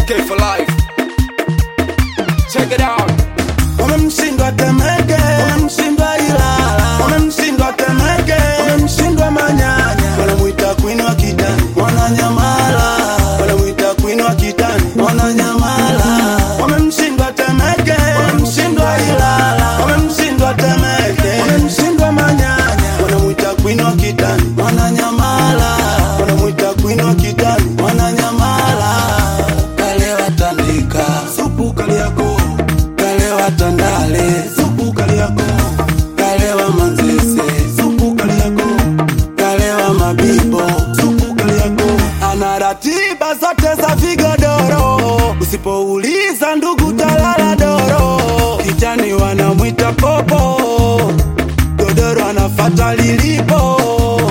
SK for life. Check it out. wamemshindwa Temeke, wamemshindwa Ilala, wamemshindwa Temeke, wamemshindwa Manyanya, wanamuita Queen wa Kitani, Mwananyamala, wanamuita Queen wa Kitani, Mwananyamala, wamemshindwa Temeke, wamemshindwa Ilala, wamemshindwa Temeke, wamemshindwa Manyanya, wanamuita Queen wa Kitani, Mwananyamala, wanamuita Queen wa Kitani, Mwananyamala, kalewa tandika, supu kaliako kalewa tandale supu kaliako kalewa manzese supu kaliako kalewa mabibo supu kaliako ana ratiba zote za vigodoro usipouliza ndugu talala doro kijani wanamwita popo godoro anafata lilipo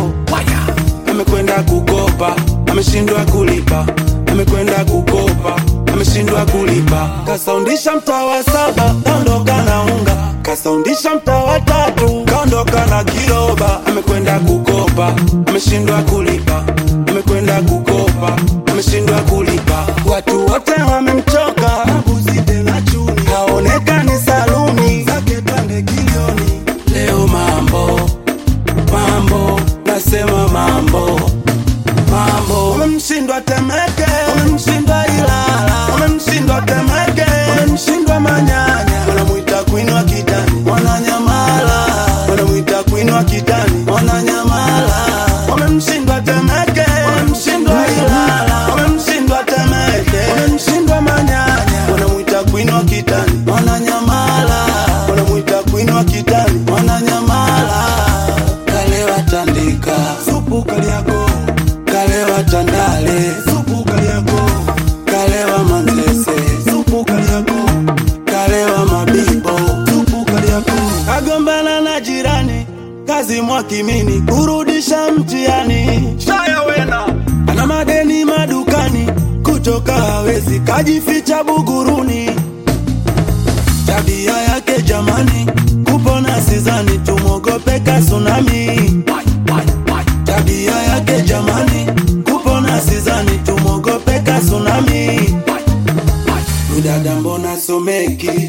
amekwenda kukopa ameshindwa kulipa amekwenda kukopa ameshindwa kulipa kasaundisha mtaa wa saba kaondoka na unga kasaundisha mtaa wa tatu kaondoka na kiroba amekwenda kukopa ameshindwa kulipa amekwenda kukopa ameshindwa kulipa watu wote wamemchoka mabuzi tena chuni haonekani saluni zake twende kilioni leo mambo mambo nasema mambo mambo wamemshindwa Temeke, wamemshindwa Ilala, wamemshindwa Temeke, wamemshindwa Manyanya, wanamuita Queen wa Kitani, Mwananyamala, wanamuita Queen wa Kitani, Mwananyamala, wamemshindwa Temeke, wamemshindwa Ilala, wamemshindwa Temeke, wamemshindwa Manyanya, wanamuita Queen wa Kitani, Mwananyamala, wanamuita Queen wa Kitani, Mwananyamala, kalewa tandika, supu kaliako kalewa tandale supu kaliako kalewa manzese supu kaliako kalewa mabibo supu kaliako kagombana na jirani kazi mwakimini kurudisha mtihani Shaya wena. ana madeni madukani kutoka hawezi kajificha buguruni tabia yake jamani kupona sizani tumwogope ka tsunami tabia yake jamani kupona sizani tumwogope ka tsunami udada mbona someki